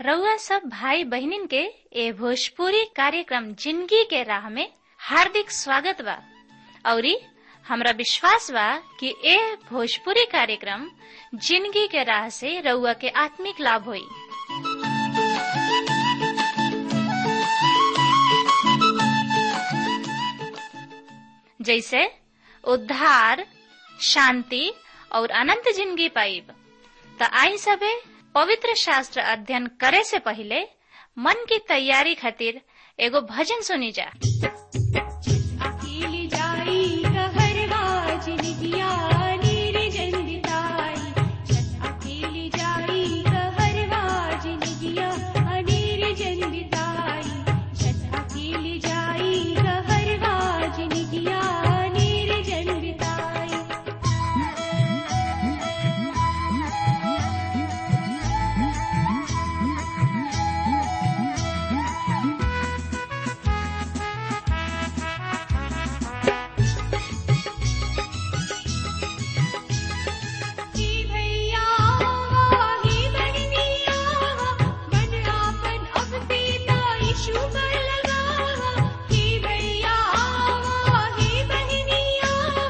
रउआ सब भाई बहनिन के ए भोजपुरी कार्यक्रम जिंदगी के राह में हार्दिक स्वागत बा औरी हमरा विश्वास बा कि ए भोजपुरी कार्यक्रम जिंदगी के राह से रउआ के आत्मिक लाभ होई जैसे उद्धार शांति और अनंत जिंदगी पाइब त आई सबे पवित्र शास्त्र अध्ययन करे से पहले मन की तैयारी खातिर एगो भजन सुनी जा अकेली जाई कहरवा जिनगिया निर्जन बिताई छत अकेली जाई कहरवा जिनगिया निर्जन बिताई छत अकेली जाई कहरवा जिनगिया निर्जन बिताई हे भैया हे बहनिया मन आपन अब सीता यीशु पर लगावा हे भैया हे बहनिया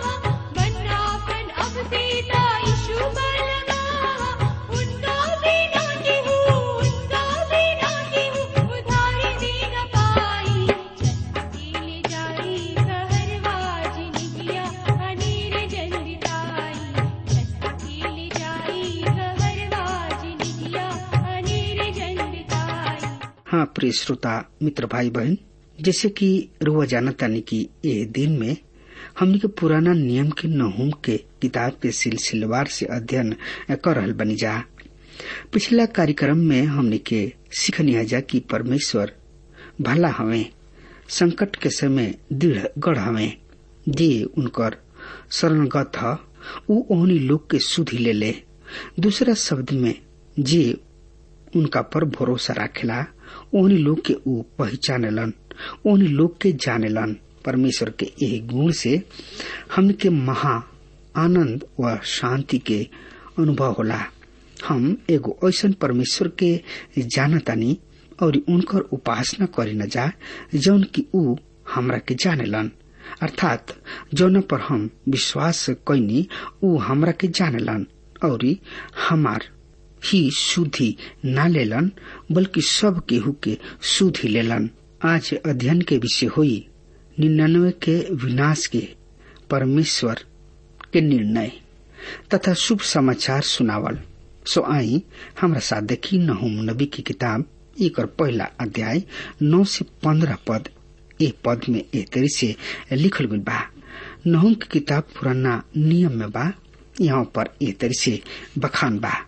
मन आपन अब सीता यीशु पर लगावा उनका बिना केहू उनका बिना केहू उधारी दे न पाई छत अकेले जाई कहरवा जिनगिया अनीर जन बिताई छत अकेले जाई कहरवा जिनगिया अनीर जन बिताई हाँ प्रिय श्रोता मित्र भाई बहन जैसे कि रुआ जानता नहीं कि ये दिन में हमने के पुराना नियम के नहुम के किताब के सिलसिलेवार से अध्ययन कर रहल बनी जा पिछला कार्यक्रम में हमने के सीखनी जा कि परमेश्वर भला हवे संकट के समय दृढ़ गढ़ हवे जे उनकर शरणगत ह उ ओहनी लोग के सुधि ले ले दूसरा शब्द में जे उनका पर भरोसा राखेला ओहनी लोग के ऊ पहचानेलन ओहनी लोग के जानेलन परमेश्वर के यही गुण से हमन के महा आनंद व शांति के अनुभव होला हम एगो ऐसन परमेश्वर के जानतानी और उनकर उपासना करे न जा जौन की ऊ हमरा के जानेलन अर्थात जौन पर हम विश्वास कैनी ऊ हमरा के जानेलन और हमार ही शुद्धि न लेलन बल्कि सब केहू के शुद्धि लेलन आज अध्ययन के विषय हुई निन्यानवे के विनाश के परमेश्वर के निर्णय तथा शुभ समाचार सुनावल सो आई हमरा साथ देखी नहुम नबी की किताब एक और पहला अध्याय नौ से पंद्रह पद ए पद में ए तरी से लिखल गई बा नहुम की किताब पुराना नियम में बा यहाँ पर ए तरी से बखान बा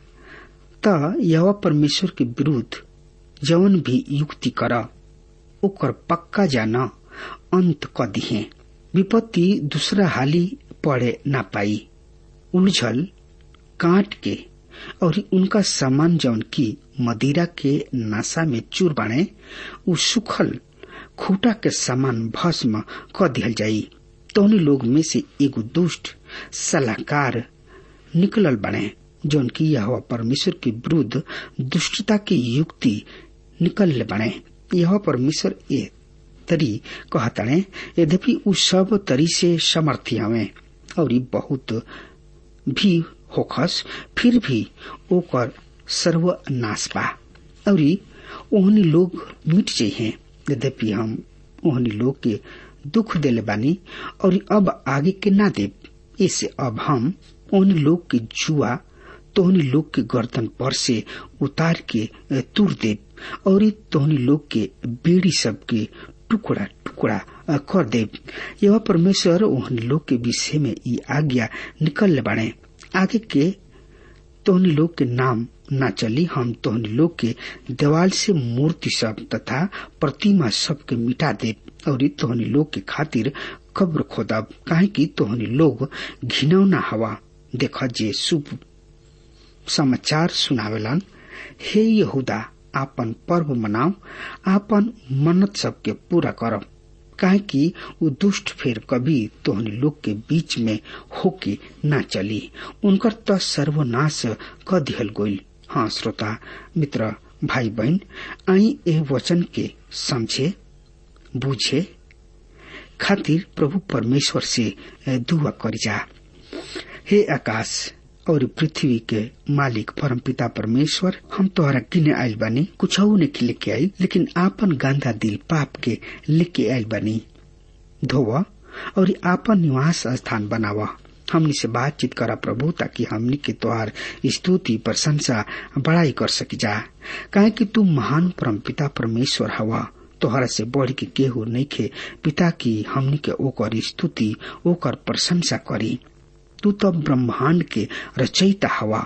त यह परमेश्वर के विरुद्ध जवन भी युक्ति कर ओकर पक्का जान अंत क दिहे विपत्ति दूसरा हाली पड़े ना पाई उलझल काट के और उनका सामान जौन की मदिरा के नशा में चूर बाणे उ सुखल खूटा के सामान भस्म क दिहल जाई तोहनी लोग में से एगो दुष्ट सलाहकार निकलल बने जौन की यह परमेश्वर के विरुद्ध दुष्टता की युक्ति निकल बने यह परमेश्वर ए तरी कहतणे यद्यपि उ सब तरी से समर्थी हवे और ई बहुत भी होखस फिर भी ओकर सर्वनाश बा और ओहनी लोग मिट जाइए यद्यपि हम ओहनी लोग के दुख देले बानी और अब आगे के ना देव इससे अब हम ओहनी लोग के जुआ तोहनी लोग के गर्दन पर से उतार के तुर दे और तोहनी लोग के बेड़ी सब के टुकड़ा टुकड़ा कर दे यह परमेश्वर ओहनी लोग के विषय में ई आज्ञा निकल बाणे आगे के तोहनी लोग के नाम न चली हम तोहनी लोग के देवाल से मूर्ति सब तथा प्रतिमा सब के मिटा दे और तोहनी लोग के खातिर कब्र खोदब काहे कि तोहनी लोग घिनौना हवा देख जे शुभ समाचार सुनावेलन हे यहूदा आपन पर्व मनाओ आपन मन्नत सबके पूरा करब काहे कि उ दुष्ट फिर कभी तोहनी लोग के बीच में होके न चली उनकर त सर्वनाश क दिहल गईल हाँ श्रोता मित्र भाई बहन आई ए वचन के समझे बुझे खातिर प्रभु परमेश्वर से दुआ करी जा हे आकाश और पृथ्वी के मालिक परम पिता परमेश्वर हम तोहरा किने आयल बानी कुछ नहीं लेके आई लेकिन आपन गांधा दिल पाप के लेके आयल बानी धोव और आपन निवास स्थान बनावा हमनी से बातचीत करा प्रभु ताकि हमनी के तोहार स्तुति प्रशंसा बड़ाई कर सकी जा काहे कि तू महान परम पिता परमेश्वर हवा तोहरा से बढ़ के केहू नहीं खे पिता की हमनी के ओकर स्तुति ओकर प्रशंसा करी तू तो ब्रह्मांड के रचयिता हवा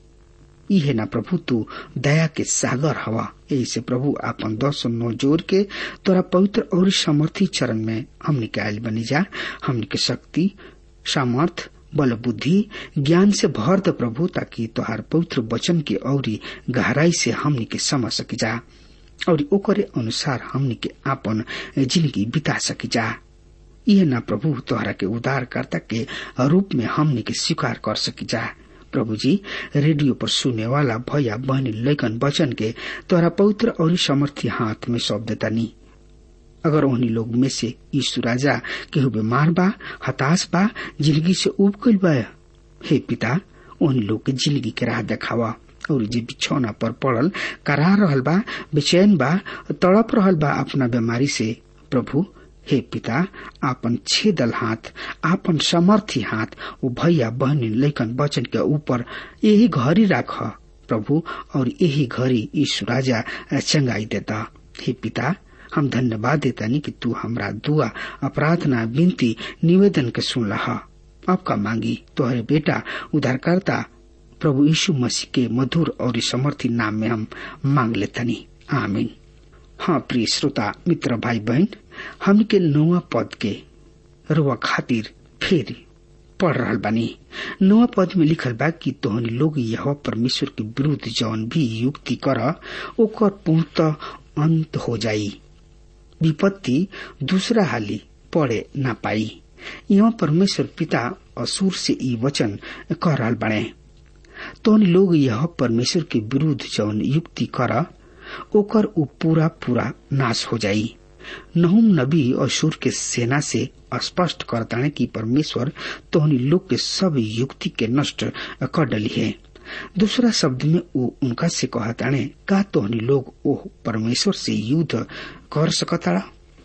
इहे ना प्रभु तू दया के सागर हवा यही से प्रभु आपन दस नौ जोर के तोरा पवित्र और समर्थी चरण में हमने के आयल बनी जा हमने के शक्ति सामर्थ बल बुद्धि ज्ञान से भर द प्रभु ताकि तोहार पवित्र वचन के औरी गहराई से हमने के समझ सकी जा और ओकरे अनुसार हमने के आपन जिंदगी बिता सकी जा यह ना प्रभु तोहरा के उदारकर्ता के रूप में हमने के स्वीकार कर सकी जा प्रभु जी रेडियो पर सुने वाला भैया बहनी लेखन वचन के तोहरा पवित्र और समर्थी हाथ में सौंप देता नहीं अगर उन्हीं लोग में से यीशु राजा केहू बीमार बा हताश बा जिंदगी से उब गईल बा हे पिता उन लोग के जिंदगी के राह देखावा और जे बिछौना पर पड़ल करा रहल बा बेचैन बा तड़प रहल बा अपना बीमारी से प्रभु हे पिता आपन छेदल हाथ आपन समर्थी हाथ वो भैया बहनी लेखन वचन के ऊपर यही घड़ी राख प्रभु और यही घड़ी यीशु राजा चंगाई देता हे पिता हम धन्यवाद देता नहीं कि तू हमरा दुआ प्रार्थना विनती निवेदन के सुन रहा आपका मांगी तोहरे बेटा उधारकर्ता प्रभु यीशु मसीह के मधुर और समर्थी नाम में हम मांग लेतनी आमीन हाँ प्रिय श्रोता मित्र भाई बहन हम के नौवा पद के रुआ खातिर फिर पढ़ रहल बानी नौवा पद में लिखल बा कि तोहनी लोग यह परमेश्वर के विरुद्ध जौन भी युक्ति कर ओकर पूर्णतः अंत हो जाई विपत्ति दूसरा हाली पड़े ना पाई यहाँ परमेश्वर पिता असुर से ई वचन कह रहल बने तोहनी लोग यह परमेश्वर के विरुद्ध जौन युक्ति कर ओकर उ पूरा पूरा नाश हो जाई नहुम नबी असुर के सेना से स्पष्ट करताने कि परमेश्वर तोहनी लोग के सब युक्ति के नष्ट कर डली है दूसरा शब्द में वो उनका से कहताने का तोहनी लोग ओ परमेश्वर से युद्ध कर सकता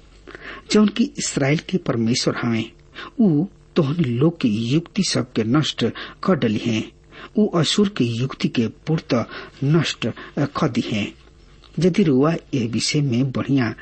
जौन की इसराइल के परमेश्वर हमें उ तोहनी लोग की युक्ति सब के नष्ट कर डली है उ असुर के युक्ति के पूर्त नष्ट कर दी है यदि रुआ ए विषय में बढ़िया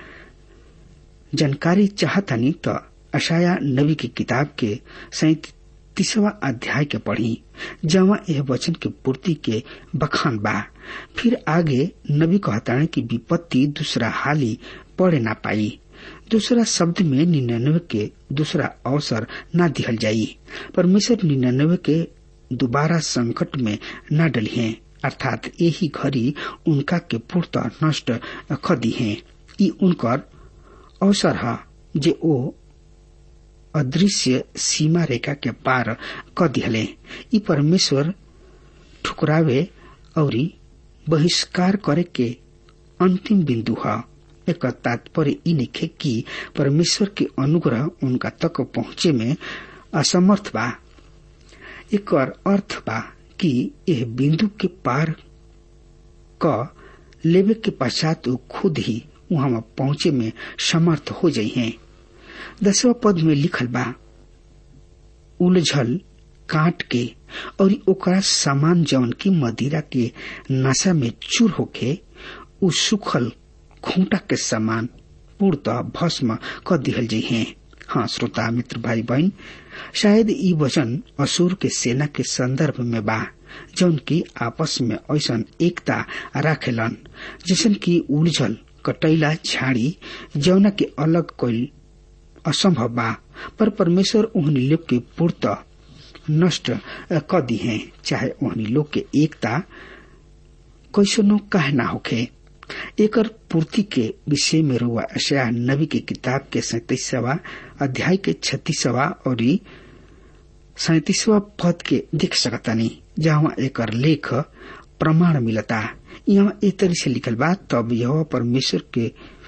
जानकारी चाहतनी तो अशाया नबी की किताब के सैतीसवा अध्याय के पढ़ी जहाँ यह वचन के पूर्ति के बखान बा फिर आगे नबी कहताने की विपत्ति दूसरा हाली पड़े ना पाई दूसरा शब्द में निन्यानवे के दूसरा अवसर न दिहल जाई परमेश्वर निन्यानवे के दोबारा संकट में न डली है अर्थात यही घड़ी उनका के पूर्त नष्ट खदी है ई उनकर अवसर है जे ओ अदृश्य सीमा रेखा के पार क दिहले ई परमेश्वर ठुकरावे और बहिष्कार करे के अंतिम बिंदु है एक तात्पर्य ई निखे कि परमेश्वर के अनुग्रह उनका तक पहुंचे में असमर्थ बा एक अर्थ बा कि यह बिंदु के पार क लेवे के पश्चात वो खुद ही वहां पहुंचे में समर्थ हो जाइ हैं दसवा पद में लिखल बा उलझल काट के और ओकरा सामान जौन की मदिरा के नशा में चूर होके उ सुखल खूंटा के समान पूर्णतः भस्म कर दिहल जाइ हैं हाँ श्रोता मित्र भाई बहन शायद ई वचन असुर के सेना के संदर्भ में बा जौन की आपस में ऐसा एकता राखेलन जैसन की उलझल कटैला झाड़ी जौना के अलग कोई असंभव बा पर परमेश्वर ओहनी लोग के पूर्त नष्ट क दी है चाहे ओहनी लोग के एकता कैसनो कह ना होखे एकर पूर्ति के विषय में रुआ अशया नबी के किताब के सैतीसवा अध्याय के छत्तीसवा और सैतीसवा पद के देख सकतानी जहाँ एकर लेख प्रमाण मिलता यहाँ ए तरह से लिखल बा तब यह परमेश्वर के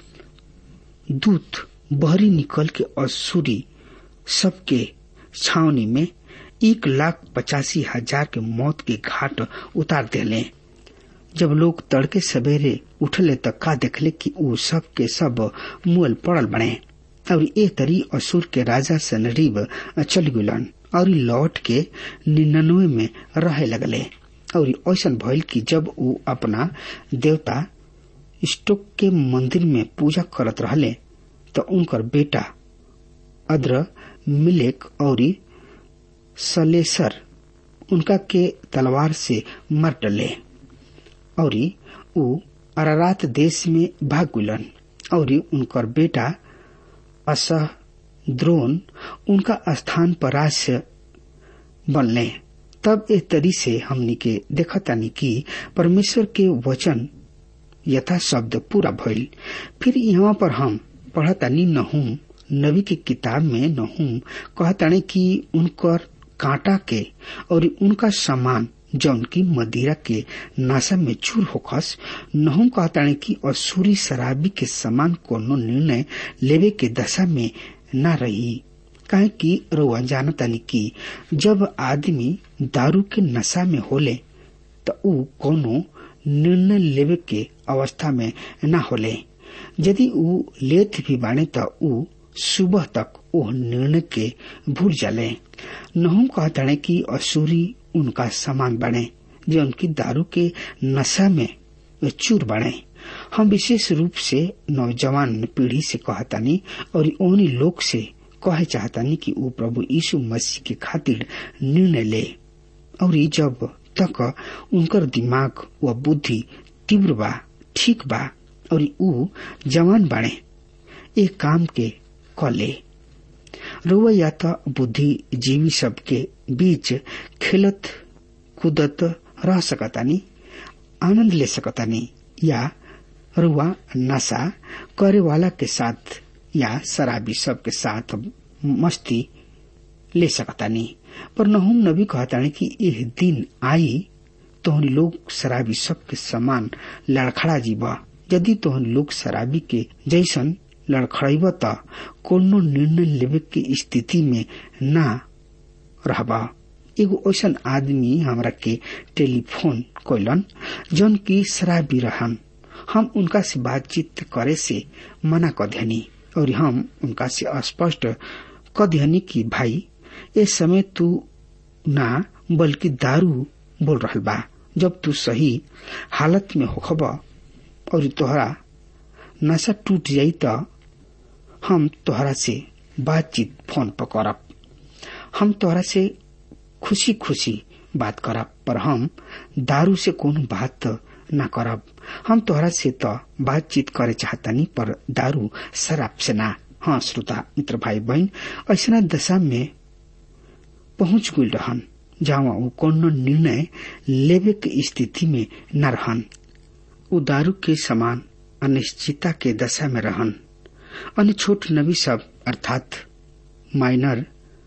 दूत बहरी निकल के असुरी सबके छावनी में एक लाख पचासी हजार के मौत के घाट उतार देले जब लोग तड़के सवेरे उठले त का देखले कि ऊ सब के सब मुअल पड़ल बने और ए तरी असुर के राजा सनरीब चल गुलन और लौट के निन्यानवे में रहे लगले और ऐसा भइल कि जब ऊ अपना देवता स्टोक के मंदिर में पूजा करत रहले तो उनकर बेटा अद्र मिलेक और सलेसर उनका के तलवार से मर डले और ऊ अरारात देश में भाग गुलन और उनकर बेटा असह द्रोण उनका स्थान पर राज बनले तब ए तरी से हमनी के देखतानी कि परमेश्वर के वचन यथा शब्द पूरा भइल फिर यहाँ पर हम पढ़तानी नहुम नबी के किताब में नहुम कहताने कि उनकर कांटा के और उनका सामान जौन की मदिरा के नासा में चूर होखस नहुम कहताने कि असुरी शराबी के समान कोनो निर्णय लेवे के दशा में न रही काहे कि रउआ जानतानी कि जब आदमी दारू के नशा में होले त ऊ कोनो निर्णय लेवे के अवस्था में न होले यदि ऊ लेत भी बाणे त ऊ सुबह तक ओह निर्णय के भूल जाले नहुम कहताने कि असुरी उनका समान बने जो उनकी दारू के नशा में चूर बने हम विशेष रूप से नौजवान पीढ़ी से कहतानी और उन्हीं लोग से कहे चाहतानी कि वो प्रभु यीशु मसीह के खातिर निर्णय ले और जब तक उनकर दिमाग व बुद्धि तीव्र बा ठीक बा और ऊ जवान बाणे एक काम के क ले रुआ या तो बुद्धिजीवी सबके बीच खेलत कूदत रह सकतानी आनंद ले सकतानी या रुआ नशा करे वाला के साथ या शराबी सब के साथ मस्ती ले सकतानी पर नहुम नबी कहतानी कि यह दिन आई तोहनी लोग शराबी सब के समान लड़खड़ा जीवा यदि तोहनी लोग शराबी के जैसन लड़खड़ब त कोनो निर्णय लेवे के स्थिति में ना रहबा एगो ऐसन आदमी हमरा के टेलीफोन कैलन जौन की शराबी रहन हम उनका से बातचीत करे से मना क देनी और हम उनका से स्पष्ट क देनी कि भाई ए समय तू ना बल्कि दारू बोल रहल बा जब तू सही हालत में होखब और तोहरा नशा टूट जाई त हम तोहरा से बातचीत फोन पर करब हम तोहरा से खुशी खुशी बात करब पर हम दारू से कोनो बात न करब हम तोहरा से तो बातचीत करे चाहतानी पर दारू शराब से ना हाँ श्रोता मित्र भाई बहन ऐसा दशा में पहुंच गई रहन जहाँ वो कोनो निर्णय लेवे के स्थिति में न रहन उ दारू के समान अनिश्चितता के दशा में रहन अन्य छोट नबी सब अर्थात माइनर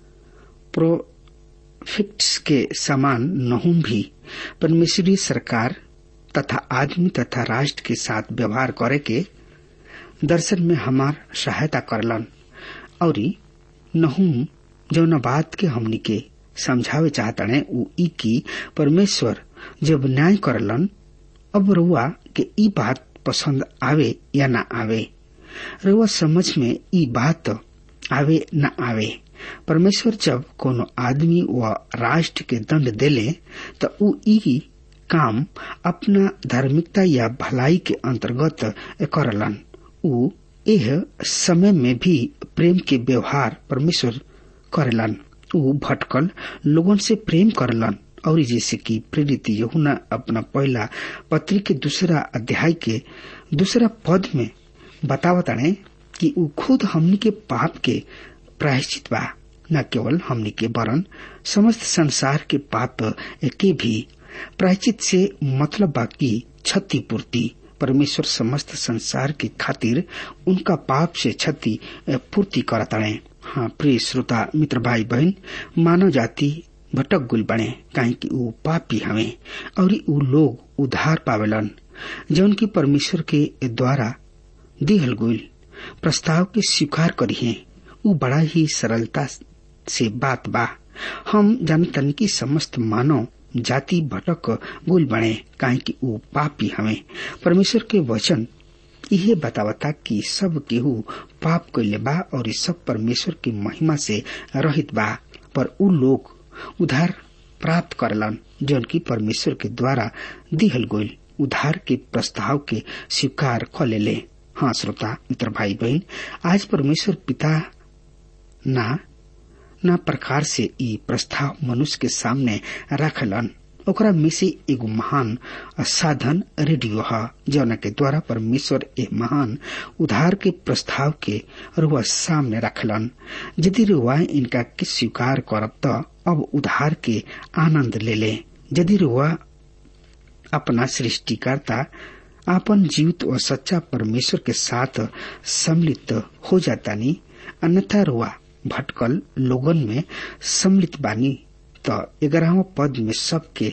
प्रोफिक्ट्स के समान नहुम भी परमेश्वरी सरकार तथा आदमी तथा राष्ट्र के साथ व्यवहार करे के दर्शन में हमार सहायता करलन और नहुम जौन बात के हमनी के समझावे चाहतने उ ई की परमेश्वर जब न्याय करलन अब रुआ के ई बात पसंद आवे या ना आवे रुआ समझ में ई बात आवे न आवे परमेश्वर जब कोनो आदमी व राष्ट्र के दंड देले त उ ई काम अपना धार्मिकता या भलाई के अंतर्गत करलन उ एह समय में भी प्रेम के व्यवहार परमेश्वर करेलन उ भटकल लोगन से प्रेम करलन और जैसे कि प्रेरित यहुना अपना पहला पत्री के दूसरा अध्याय के दूसरा पद में बतावताने कि उ खुद हमनी के पाप के प्रायश्चित बा न केवल हमनी के वरन समस्त संसार के पाप के भी प्रायश्चित से मतलब बा की क्षतिपूर्ति परमेश्वर समस्त संसार के खातिर उनका पाप से क्षति पूर्ति करताड़े हाँ प्रिय श्रोता मित्र भाई बहन मानव जाति भटक गुल बने काहे कि ऊ पापी हवे और ऊ लोग उधार पावेलन जौन की परमेश्वर के द्वारा दिहल गुल प्रस्ताव के स्वीकार करी है उ बड़ा ही सरलता से बात बा हम जानतन की समस्त मानव जाति भटक गुल बने काहे कि उ पापी हमें परमेश्वर के वचन इहे बतावता कि सब केहू पाप कैले बा और सब परमेश्वर की महिमा से रहित बा पर उ लोग उधार प्राप्त करलन जौन की परमेश्वर के द्वारा दिहल गोल उधार के प्रस्ताव के स्वीकार क लेले हाँ श्रोता मित्र भाई बहन आज परमेश्वर पिता ना ना प्रकार से ई प्रस्ताव मनुष्य के सामने रखलन ओकरा में से एगो महान साधन रेडियो है जौना के द्वारा परमेश्वर ए महान उधार के प्रस्ताव के रुआ सामने रखलन यदि रुआ इनका के स्वीकार करब तो अब उधार के आनंद ले ले यदि रुआ अपना सृष्टिकर्ता आपन जीवित और सच्चा परमेश्वर के साथ सम्मिलित हो जाता नी अन्यथा रुआ भटकल लोगन में सम्मिलित बानी तो ग्यारहवा पद में सबके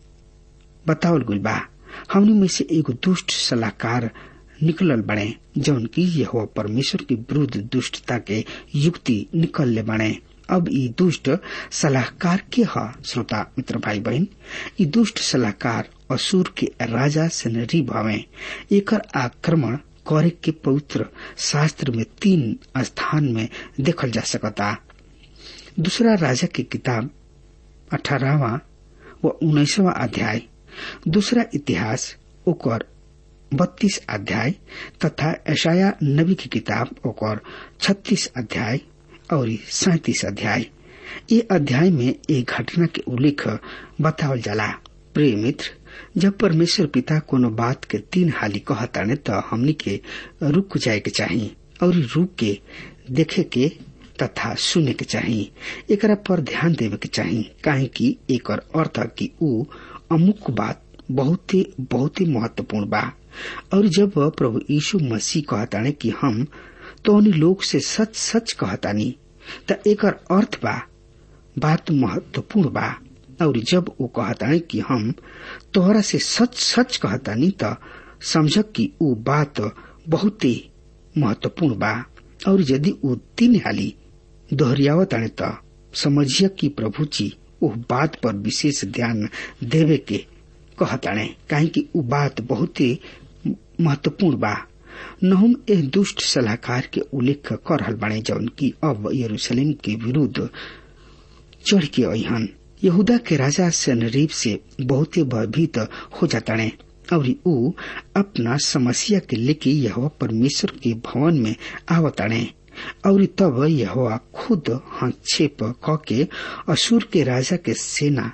बतावल गुल बा हमनी में से एगो दुष्ट सलाहकार निकलल बने जौन की यह परमेश्वर के विरुद्ध दुष्टता के युक्ति निकलले बने अब ई दुष्ट सलाहकार के ह श्रोता मित्र भाई बहन ई दुष्ट सलाहकार असुर के राजा से भवे एकर आक्रमण करे के पवित्र शास्त्र में तीन स्थान में देखल जा सकता दूसरा राजा की किताब अठारहवा व उन्नीसवा अध्याय दूसरा इतिहास ओकर बत्तीस अध्याय तथा ऐशाया नबी की किताब ओकर छत्तीस अध्याय और सैतीस अध्याय ये अध्याय में एक घटना के उल्लेख बतावल जाला प्रिय मित्र जब परमेश्वर पिता कोनो बात के तीन हाली कहताने तो हमनी के रुक जाए के चाहिए और रुक के देखे के तथा सुने के चाहिए एकरा पर ध्यान देवे के चाहिए काहे कि एकर अर्थ कि ऊ अमुक बात बहुत ही बहुत ही महत्वपूर्ण बा और जब प्रभु यीशु मसीह कहताने कि हम तो लोग से सच सच कहतानी त एकर अर्थ बा बात महत्वपूर्ण बा और जब वो कहतानी कि हम तोहरा से सच सच कहतानी त समझ कि ऊ बात बहुत ही महत्वपूर्ण बा और यदि ऊ तीन हाली दोहरियावताने त समझिए कि प्रभु जी उह बात पर विशेष ध्यान देवे के कहताने काहे कि ऊ बात बहुत ही महत्वपूर्ण बा नहुम एह दुष्ट सलाहकार के उल्लेख कर रहल बाणे जौन की अब यरूशलेम के विरुद्ध चढ़ के अहन यहूदा के राजा सनरीब से बहुत ही भयभीत हो जाताने और ऊ अपना समस्या के लेके यह परमेश्वर के भवन में आवताने और तब यह खुद हस्तक्षेप क के असुर के राजा के सेना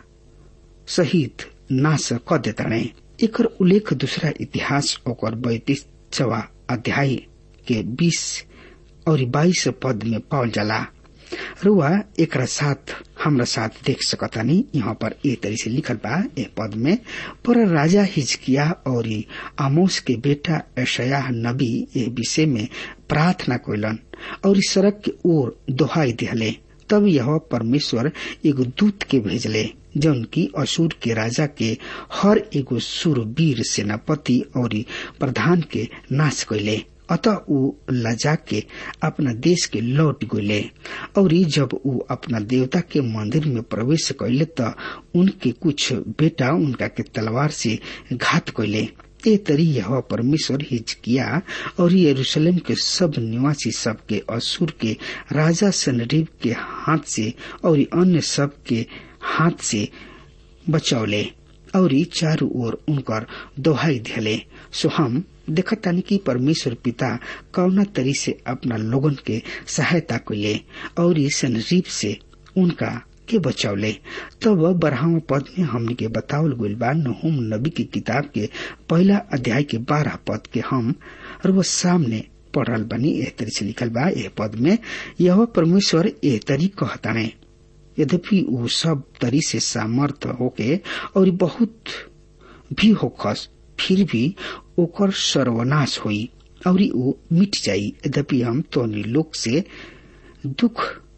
सहित नाश क देताने एकर उल्लेख दूसरा इतिहास ओकर बैतीसवा अध्याय के बीस और बाईस पद में पावल जाला रुआ एक साथ हमरा साथ देख सकतानी यहाँ पर ए तरी से लिखल बा ए पद में पर राजा हिजकिया और आमोस के बेटा ऐशया नबी ए विषय में प्रार्थना कोयलन और सड़क के ओर दोहाई दिहले तब यह परमेश्वर एगो दूत के भेजले जौन की असुर के राजा के हर एगो सुरवीर सेनापति और प्रधान के नाश कैले अतः ऊ लजा के अपना देश के लौट गये और जब ऊ अपना देवता के मंदिर में प्रवेश कैले त उनके कुछ बेटा उनका के तलवार से घात कैले ए तरी यह परमेश्वर हिजकिया और यरूशलेम के सब निवासी सब के असुर के राजा सनरीब के हाथ से और अन्य सब के हाथ से बचौले और चारों ओर उनकर दोहाई दिले सो हम देखतानी कि परमेश्वर पिता कौना तरी से अपना लोगन के सहायता कैले और सनरीब से उनका के बचौले तब तो बारहवा पद में हमने के बतावल गइल बा नहुम नबी की किताब के पहला अध्याय के बारह पद के हम और वो सामने पढ़ल बनी एह तरी से लिखल बा एह पद में यह परमेश्वर एह तरी कहताने यद्यपि वो सब तरी से सामर्थ होके और बहुत भी होखस फिर भी ओकर सर्वनाश होई और वो मिट जाई यद्यपि हम तोनी लोग से दुख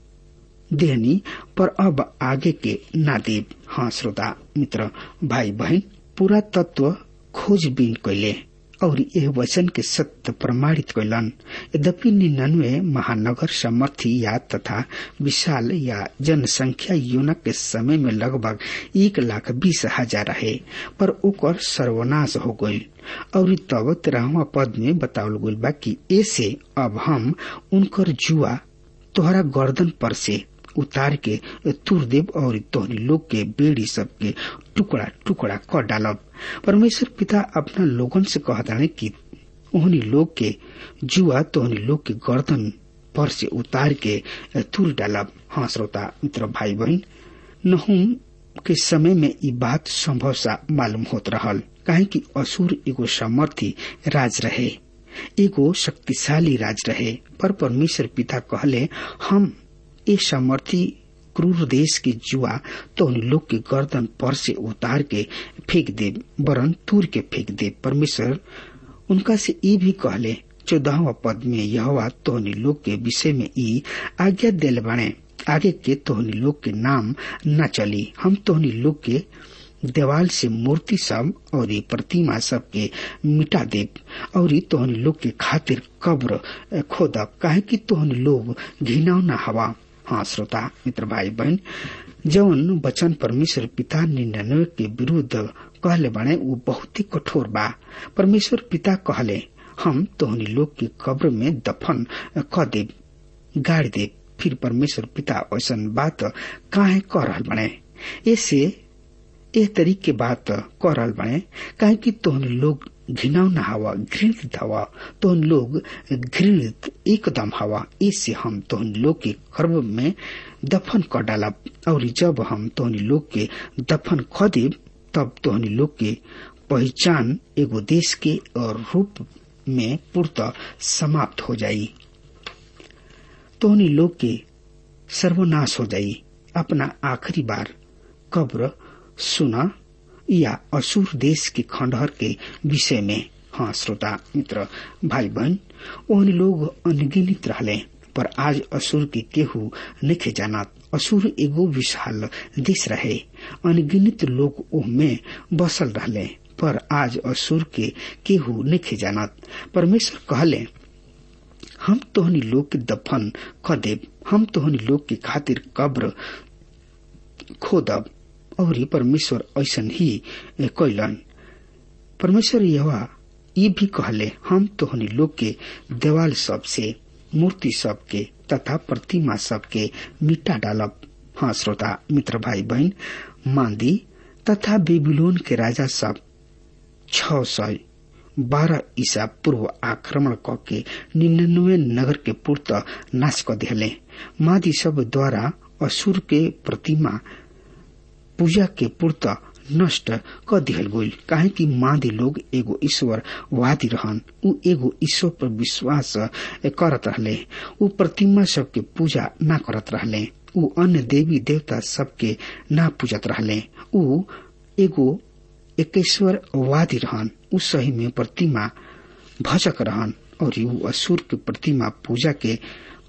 देहनी पर अब आगे के ना देव हाँ श्रोता मित्र भाई बहन पूरा तत्व खोजबीन कैले और यह वचन के सत्य प्रमाणित कैलन यद्यपि निन्यानवे महानगर समर्थी या तथा विशाल या जनसंख्या यूनक के समय में लगभग एक लाख बीस हजार रहे पर ओकर सर्वनाश हो गई और तब तेरहवा पद में बतावल गई बा कि ऐसे अब हम उनकर जुआ तोहरा गर्दन पर से उतार के तुर देव और तोहनी लोग के बेड़ी सबके टुकड़ा टुकड़ा कर डालब परमेश्वर पिता अपना लोगन से कहता कि ओहनी लोग के जुआ तोहनी लोग के गर्दन पर से उतार के तुर डालब हाँ श्रोता मित्र भाई बहन नहुम के समय में ये बात संभव सा मालूम होत रहल काहे कि असुर एगो सामर्थी राज रहे एगो शक्तिशाली राज रहे पर परमेश्वर पिता कहले हम ए सामर्थी क्रूर देश के जुआ तो उन लोग के गर्दन पर से उतार के फेंक दे वरन तूर के फेंक दे परमेश्वर उनका से ये भी कहले चौदहवा पद में यह तोहनी लोग के विषय में ई आज्ञा दिल बने आगे के तोहनी लोग के नाम न चली हम तोहनी लोग के देवाल से मूर्ति सब और ये प्रतिमा सब के मिटा दे और ये तोहन लोग के खातिर कब्र खोदब काहे कि तोहन लोग घिनौना हवा हाँ श्रोता मित्र भाई बहन जौन वचन परमेश्वर पिता निन्यानवे के विरुद्ध कहले बने वो बहुत ही कठोर बा परमेश्वर पिता कहले हम तोहनी लोग के कब्र में दफन क दे गाड़ दे फिर परमेश्वर पिता ऐसा बात काहे कह रहा बने ऐसे एह तरीके के बात कह रहा बने काहे कि तोहन लोग घिनौना हवा घृणित हवा तोहन लोग घृणित एकदम हवा इससे हम तोहन लोग के गर्भ में दफन कर डालब और जब हम तोहनी लोग के दफन ख देब तब तोहनी लोग के पहचान एगो देश के और रूप में पूर्त समाप्त हो जाई तोहनी लोग के सर्वनाश हो जाई अपना आखिरी बार कब्र सुना या असुर देश के खंडहर के विषय में हाँ श्रोता मित्र भाई बहन ओहन लोग अनगिनित रहले पर आज असुर के केहू नहीं जानत असुर एगो विशाल देश रहे अनगिनित लोग ओह में बसल रहले पर आज असुर के केहू नहीं जानत परमेश्वर कहले हम तोहनी लोग के दफन क देब हम तोहनी लोग के खातिर कब्र खोदब और परमेश्वर ऐसन ही कैलन परमेश्वर यह ये भी कहले हम तोहनी लोग के देवाल सब से मूर्ति सब के तथा प्रतिमा सब के मिटा डालब हाँ श्रोता मित्र भाई बहन मांदी तथा बेबीलोन के राजा सब छ सौ बारह ईसा पूर्व आक्रमण क के निन्यानवे नगर के पूर्त नाश क दिले मादी सब द्वारा असुर के प्रतिमा पूजा के पूर्त नष्ट क दिहल गईल काहे कि मादी लोग एगो ईश्वर वादी रहन उ एगो ईश्वर पर विश्वास करत रहले उ प्रतिमा सबके पूजा ना करत रहले उ अन्य देवी देवता सबके ना पूजत रहले उ एगो एकेश्वर वादी रहन उ सही में प्रतिमा भजक रहन और उ असुर के प्रतिमा पूजा के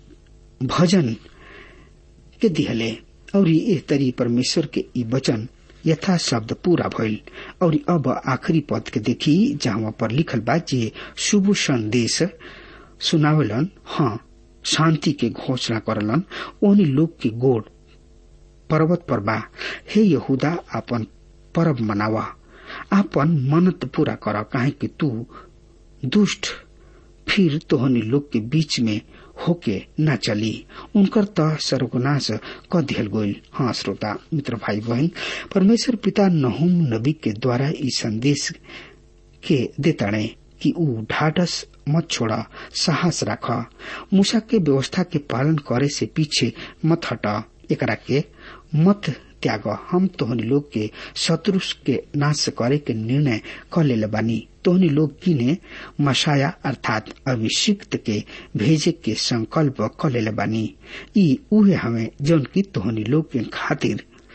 भजन के दिहले और ये तरी परमेश्वर के ई वचन यथा शब्द पूरा भइल और अब आखिरी पद के देखी जहाँ पर लिखल बा जे शुभ संदेश सुनावेलन हाँ शांति के घोषणा करलन ओनी लोग के गोड़ पर्वत पर बा हे यहूदा अपन परब मनावा आपन मनत पूरा कर काहे कि तू दुष्ट फिर तोहनी लोग के बीच में होके न चली उनकर त सर्वनाश क दिहल गईल हाँ श्रोता मित्र भाई बहन परमेश्वर पिता नहुम नबी के द्वारा ई संदेश के देताणे कि ऊ ढाढ़स मत छोड़ा साहस राख मूसा के व्यवस्था के पालन करे से पीछे मत हट एकरा के मत त्याग हम तोहनी लोग के शत्रु के नाश करे के निर्णय क ले बानी तोहनी लोग किने मसाया अर्थात अभिषिक्त के भेजे के संकल्प क ले बानी ई उहे हमें जौन की तोहनी लोग के खातिर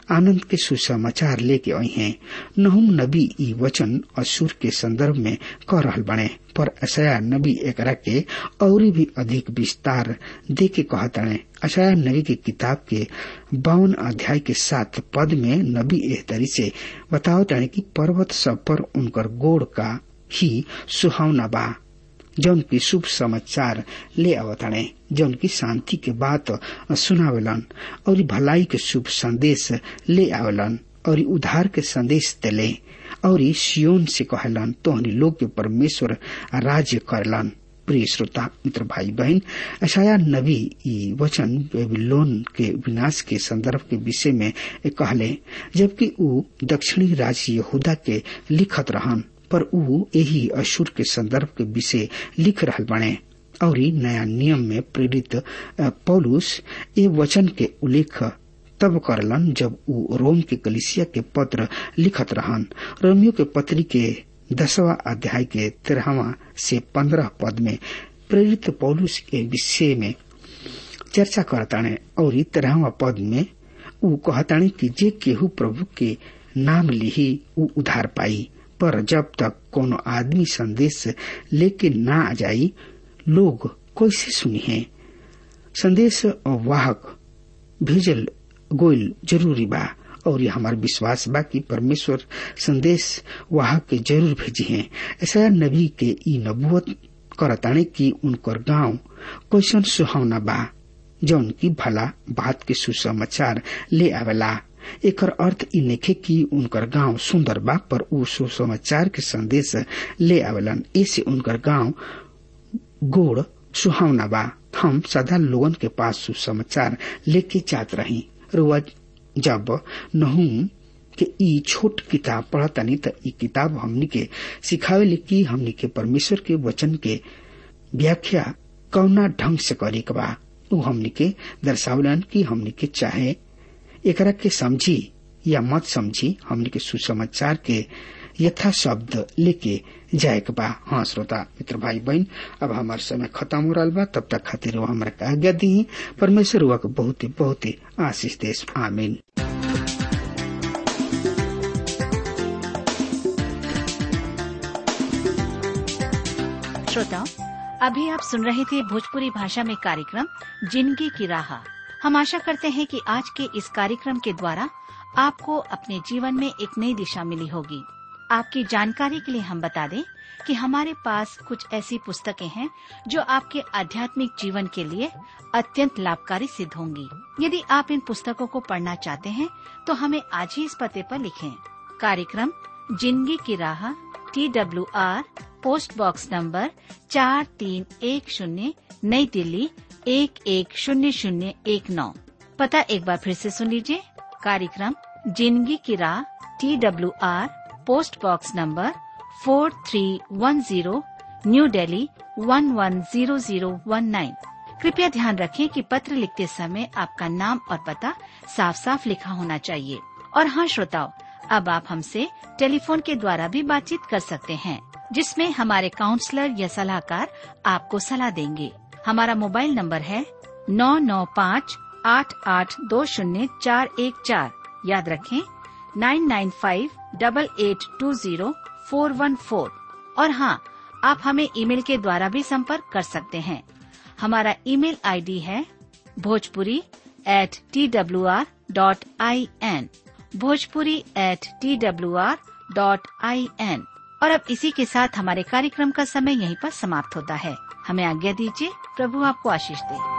आनंद के सुसमाचार लेके आई हैं नहुम नबी ई वचन असुर के संदर्भ में कह रहल बने पर अशया नबी एकरा के और भी अधिक विस्तार दे के कहतने अशया नबी की किताब के बावन अध्याय के साथ पद में नबी एह तरी से बताओ ताने कि पर्वत सब पर उनकर गोड़ का ही सुहावना बा जौन की शुभ समाचार ले आवताणे जौन की शांति के बात सुनावेलन और भलाई के शुभ संदेश ले आवेलन और उधार के संदेश देले और सियोन से कहलन तोहनी लोग के परमेश्वर राज्य करलन प्रिय श्रोता मित्र भाई बहन अशाया नबी ई वचन बेबीलोन के विनाश के संदर्भ के विषय में कहले जबकि ऊ दक्षिणी राज्य यहूदा के लिखत रहन पर ऊ यही अशुर के संदर्भ के विषय लिख रहल बने और नया नियम में प्रेरित पौलुस ये वचन के उल्लेख तब करलन जब ऊ रोम के कलिसिया के पत्र लिखत रहन रोमियो के पत्री के दसवा अध्याय के तेरहवा से पंद्रह पद में प्रेरित पौलुस के विषय में चर्चा करताने और तेरहवा पद में ऊ कहताने कि जे केहू प्रभु के नाम लिही ऊ उधार पाई पर जब तक कोनो आदमी संदेश लेके ना आ जाई लोग कैसे सुनी है संदेश वाहक भेजल गोयल जरूरी बा और ये हमार विश्वास बा कि परमेश्वर संदेश वाहक के जरूर भेजी है ऐसा नबी के ई नबुवत करताने कि उनकर गांव कैसन सुहावना बा जौन की भला बात के सुसमाचार ले आवेला एकर अर्थ इ नखे कि उनकर गांव सुंदर बा पर ऊ सुसमाचार के संदेश ले आवेलन ऐसे उनकर गांव गोड़ सुहावना बा हम सदा लोगन के पास सुसमाचार लेके जात रही रुआ जब नहूम के ई छोट किताब पढ़तनी त ई किताब हमनी के सिखावे कि हमनी के परमेश्वर के वचन के व्याख्या कौना ढंग से करे के बा ऊ हमनी के दर्शावलन कि हमनी के चाहे एकरा के समझी या मत समझी हमनी के सुसमाचार के यथा शब्द लेके जाए के बा हाँ श्रोता मित्र भाई बहन अब हमार समय खत्म हो रहा बा तब तक खातिर वो हमारा के आज्ञा दी परमेश्वर हुआ के बहुत ही बहुत ही आशीष देश आमीन श्रोताओं अभी आप सुन रहे थे भोजपुरी भाषा में कार्यक्रम जिंदगी की राह हम आशा करते हैं कि आज के इस कार्यक्रम के द्वारा आपको अपने जीवन में एक नई दिशा मिली होगी आपकी जानकारी के लिए हम बता दें कि हमारे पास कुछ ऐसी पुस्तकें हैं जो आपके आध्यात्मिक जीवन के लिए अत्यंत लाभकारी सिद्ध होंगी यदि आप इन पुस्तकों को पढ़ना चाहते हैं तो हमें आज ही इस पते पर लिखें कार्यक्रम जिंदगी की राह T W R post box number चार तीन एक शून्य नई दिल्ली एक एक शून्य शून्य एक नौ पता एक बार फिर से सुन लीजिए कार्यक्रम जिंदगी की राह T W R post box number four three one zero New Delhi one one zero zero one nine कृपया ध्यान रखें कि पत्र लिखते समय आपका नाम और पता साफ साफ लिखा होना चाहिए और हाँ श्रोताओं अब आप हमसे टेलीफोन के द्वारा भी बातचीत कर सकते हैं जिसमें हमारे काउंसलर या सलाहकार आपको सलाह देंगे हमारा मोबाइल नंबर है नौ नौ पाँच आठ आठ दो शून्य चार एक चार याद रखें nine nine five double eight two zero four one four और हाँ आप हमें ईमेल के द्वारा भी संपर्क कर सकते हैं हमारा ईमेल आईडी है Bhojpuri at T W R dot I N Bhojpuri at T W R dot I N और अब इसी के साथ हमारे कार्यक्रम का समय यहीं पर समाप्त होता है हमें आज्ञा दीजिए प्रभु आपको आशीष दे